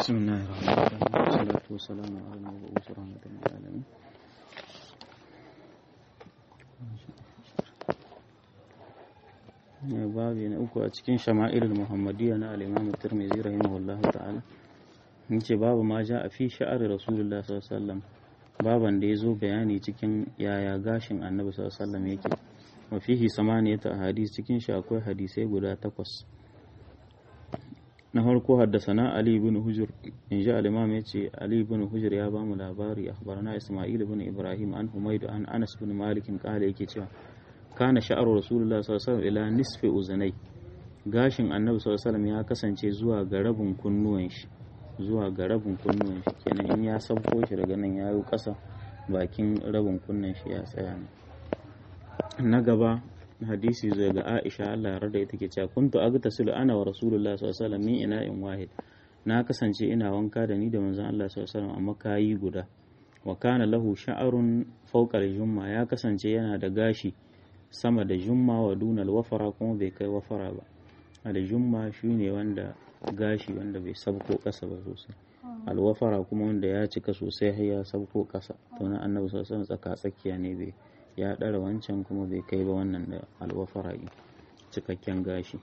بسم الله الرحمن الرحيم والصلاة والسلام على المبعوث رحمة للعالمين babi na uku a cikin shama'ilul muhammadiyya na al-imam tirmidhi rahimahullah ta'ala yace babu ma ja a fi sha'ari rasulullah sallallahu alaihi wasallam baban da yazo bayani cikin yaya gashin annabi sallallahu alaihi wasallam yake wa fihi samaniyata ahadith cikin shi akwai hadisai guda takwas na farko haddasana Ali ibn Hujr in ji al-Imam yace Ali ibn Hujr ya ba mu labari akhbarana Isma'il ibn Ibrahim an Humayd an Anas ibn Malik kala yake cewa kana sha'aru Rasulullah sallallahu alaihi wasallam ila nisfi uzunai gashin Annabi sallallahu alaihi wasallam ya kasance zuwa ga rabin kunnuwan shi zuwa ga rabin kunnuwan shi kenan in ya sauko shi daga nan yayo kasa bakin rabin kunnan shi ya tsaya ne na gaba hadisi zai ga Aisha Allah ya rada ita ke cewa kuntu agtasilu ana wa Rasulullah sallallahu alaihi wasallam min ina'in wahid na kasance ina wanka da ni da manzon Allah sallallahu alaihi wasallam amma kayi guda wa kana lahu sha'arun fawqa al-jumma ya kasance yana da gashi sama da jumma wa dunal wafara kuma bai kai wafara ba al-jumma shine wanda gashi wanda bai sabko kasa ba sosai al-wafara kuma wanda ya cika sosai har ya sabko kasa to na annabi sallallahu alaihi wasallam tsaka tsakiya ne bai ya ɗara wancan kuma bai kai ba wannan da alwafara'i cikakken gashi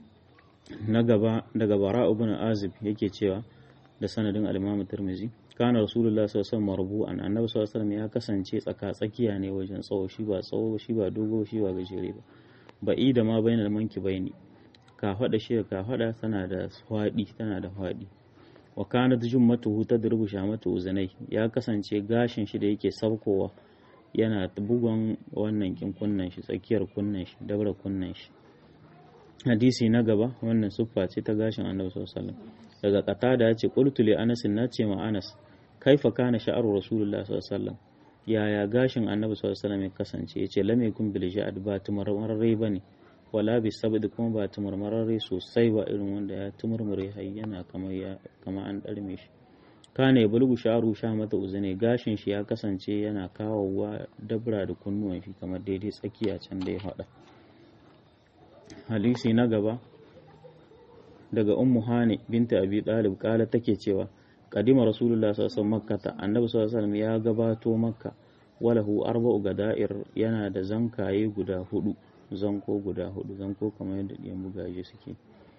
na gaba daga bara ibn azib yake cewa da sanadin al-imam tirmizi kana rasulullah sallallahu alaihi wasallam marbu'an annabi sallallahu alaihi wasallam ya kasance tsaka tsakiya ne wajen tsawo shi ba tsawo shi ba dogo shi ba gajere ba ba'i da ma bainal manki baini ka fada shi ka fada tana da fadi tana da fadi wa kanat jummatuhu tadrubu shamatu uzanai ya kasance gashin shi da yake saukowa yana bugon wannan kin kunnan shi tsakiyar kunnan shi dabra kunnan shi hadisi na gaba wannan siffa ce ta gashin annabi sallallahu alaihi wasallam daga qatada ya ce qultu li anas na ce ma anas kaifa kana sha'aru rasulullah sallallahu alaihi wasallam yaya gashin annabi sallallahu alaihi wasallam ya kasance yace lam yakun bil ja'd ba tumarmarre bane wala bi sabd kuma ba tumarmarre sosai ba irin wanda ya tumurmure hayyana kamar ya kamar an darme shi kana ya bulgu sharu sha mata uzune gashin shi ya kasance yana kawowa dabra da kunnuwan shi kamar daidai tsakiya can da ya faɗa hadisi na gaba daga ummu hani binta abi dalib kala take cewa kadima rasulullah sallallahu alaihi wasallam annabi sallallahu alaihi wasallam ya gabato makka walahu arba'u gada'ir yana da zankaye guda hudu zanko guda hudu zanko kamar yadda ɗiyan bugaje suke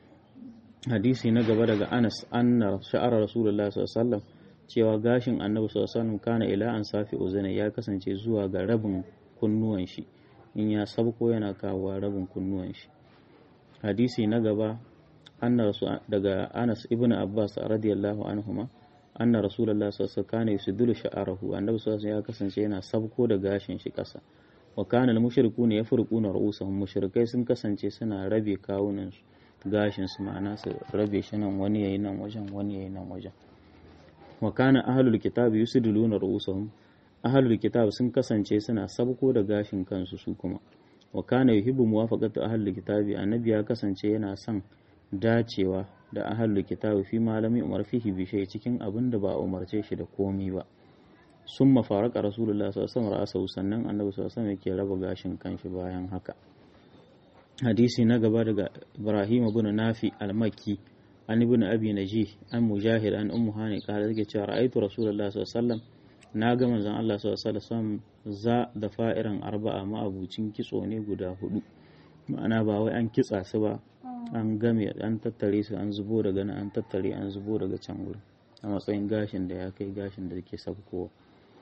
hadisi na gaba daga Anas anna sha'ara Rasulullah sallallahu alaihi wasallam cewa gashin Annabi sallallahu alaihi wasallam kana ila an safi uzuna ya kasance zuwa ga rabin kunnuwan shi in ya sabko yana kawo rabin kunnuwan shi hadisi na gaba anna daga Anas ibn Abbas radiyallahu anhuma anna Rasulullah sallallahu alaihi wasallam kana yusiddulu sha'arahu Annabi sallallahu alaihi ya kasance yana sabko da gashin shi kasa wa kana al-mushrikuna yafruquna ru'usahum mushrikai sun kasance suna rabe kawunan su gashin su ma'ana su rabe shi nan wani yayi nan wajen wani yayi nan wajen wa kana ahlul kitabi yusiduluna ru'usahum ahlul kitab sun kasance suna sabko da gashin kansu su kuma wa kana yuhibbu muwafaqatu ahlul kitabi annabi ya kasance yana son dacewa da ahlul kitabi fi malami umar fihi bi shay cikin abin da ba umarce shi da komi ba summa faraka rasulullah sallallahu alaihi wasallam sannan annabi sallallahu alaihi wasallam yake raba gashin kanshi bayan haka hadisi na gaba daga Ibrahim ibn Nafi al-Makki an ibn Abi Najih an Mujahid an Ummu Hani kala take cewa ra'aytu Rasulullah sallallahu alaihi wasallam na ga manzon Allah sallallahu alaihi wasallam za da fa'iran arba'a ma'abucin kitso ne guda hudu ma'ana ba wai an kitsa su ba an game an tattare su an zubo daga nan an tattare an zubo daga can gurin a matsayin gashin da ya kai gashin da ke sabkowa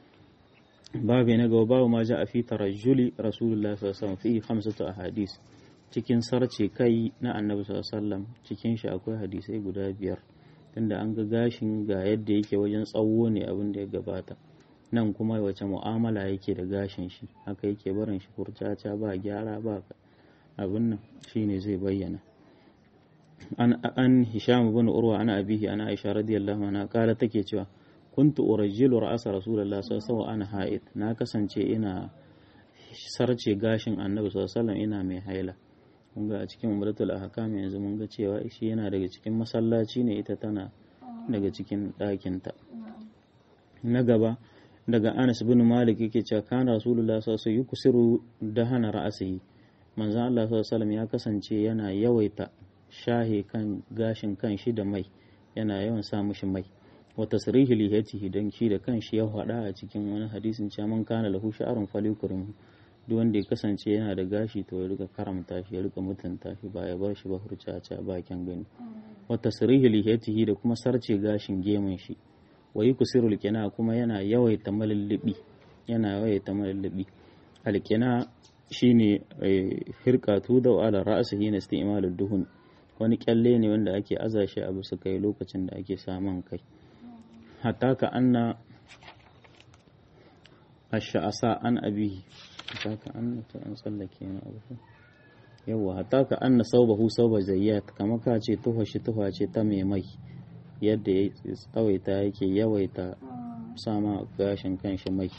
babu na gaba babu ma ja a fi tarajjuli rasulullah sallallahu alaihi wasallam fi khamsatu ahadith cikin sarce kai na annabi sallam cikin shi akwai hadisai guda biyar tunda an ga gashin ga yadda yake wajen tsawo ne abin da ya gabata nan kuma wace mu'amala yake da gashin shi haka yake barin shi kurcaca ba gyara ba abin nan shine zai bayyana an an hisham ibn urwa ana abihi ana aisha radiyallahu anha kala take cewa kuntu urajjilu ra'asa rasulullahi sallallahu alaihi ana ha'id na kasance ina sarce gashin annabi sallallahu alaihi ina mai haila kun ga a cikin umratul ahkam yanzu mun ga cewa shi yana daga cikin masallaci ne ita tana daga cikin ɗakinta na gaba daga Anas bin Malik yake cewa kana Rasulullah sallallahu alaihi wasallam yuksiru dahana ra'asihi manzon Allah sallallahu alaihi wasallam ya kasance yana yawaita shahe kan gashin kan shi da mai yana yawan sa mishi mai wa tasrihi lihiyatihi dan shi da kanshi ya faɗa a cikin wani hadisin cewa man kana lahu sha'arun falyukrim duk wanda ya kasance yana da gashi to ya rika karamta shi ya rika mutunta shi ba ya bar shi ba hurcaca ba kyan gani wa tasrihi lihiyatihi da kuma sarce gashin gemun shi wa yuksirul kina kuma yana yawaita malullubi yana yawaita malullubi alkina shine hirkatu da ala ra'sihi na istimalud duhun wani kyalle ne wanda ake aza shi a bisa kai lokacin da ake saman kai hatta ka anna ash'asa an abihi hatta ka anna ta an tsallake na abu yawa hatta ka anna saubahu sauba zayyat kama ka ce tuha shi tuha ce ta mai mai yadda ya tsawaita yake yawaita sama gashin kanshi mai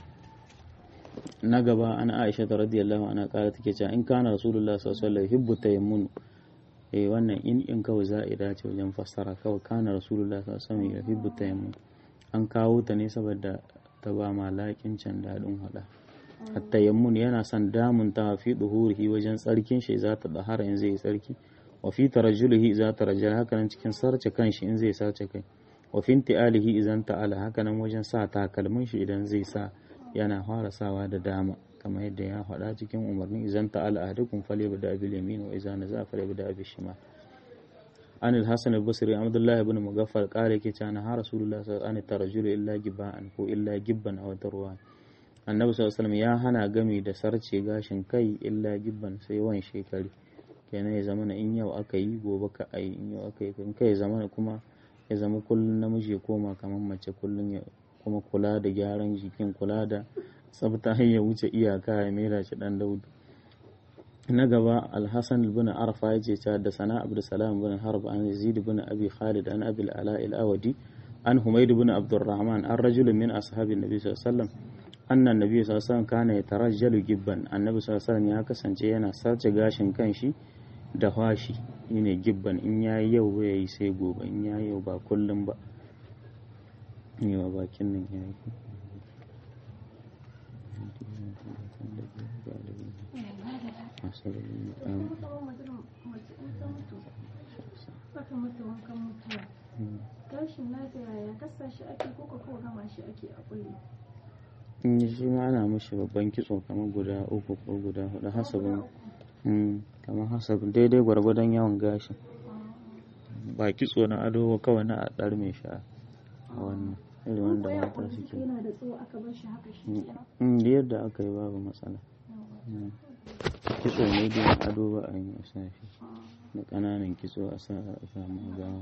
na gaba an aisha ta radiyallahu ana kara take cewa in kana rasulullah sallallahu alaihi wasallam hibbu tayammun eh wannan in in kawai za'ida ce wajen fassara kawai kana rasulullah sallallahu alaihi wasallam hibbu tayammun an kawo ta ne saboda ta ba malakin can dadin hada at-tayammun yana son damun ta fi duhurihi wajen tsarkin shi za ta dahara in zai tsarki wa fi tarajjulihi za ta rajjal haka nan cikin sarce kanshi in zai sarce kai wa fi intialihi idan ta'ala haka nan wajen sa takalmin shi idan zai sa yana fara sawa da dama kamar yadda ya faɗa cikin umarni idan ta'ala ahadukum falyabda bil yamin wa idza naza falyabda bil shimal an al-hasan al-basri abdullah ibn mugaffal qala yake cewa ha rasulullah sallallahu alaihi tarajjulu illa gibban ko illa gibban aw tarwa annabi sallallahu alaihi ya hana gami da sarce gashin kai illa gibban sai wan shekari kenan ya zama in yau aka yi gobe ka ai in yau aka yi in kai zama kuma ya zama kullun namiji ya koma kamar mace kullun ya kuma kula da gyaran jikin kula da tsabta ya wuce iyaka ya mera shi dan daudu na gaba alhassan bin arfa ya ce da sana abdulsalam bin harb an yazid bin abi khalid an abil ala al-awadi an humayd bin abdurrahman an rajul min ashabin nabi sallallahu alaihi wasallam anna nabi sallallahu alaihi wasallam kana yatarajjalu gibban annabi sallallahu alaihi wasallam ya kasance yana sace gashin kanshi da fashi shine gibban in yayi yau ba yayi sai gobe in yayi yau ba kullum ba yawa bakin nan ya yi gashin nata yaya kasa shi ake kuka ko gama shi ake a kulle in yi shi ma ana mashi babban kitso kamar guda uku ko guda hudu hasabin kamar hasabin daidai gwargwadon yawan gashin ba kitso na ado kawai na a ɗar mai sha a wannan irin wanda mata suke yana da tsawo aka bar shi haka shi kenan in da yadda aka yi babu matsala kitso ne da ado ba a yi a sa shi da ƙananan kitso a sa a samu gama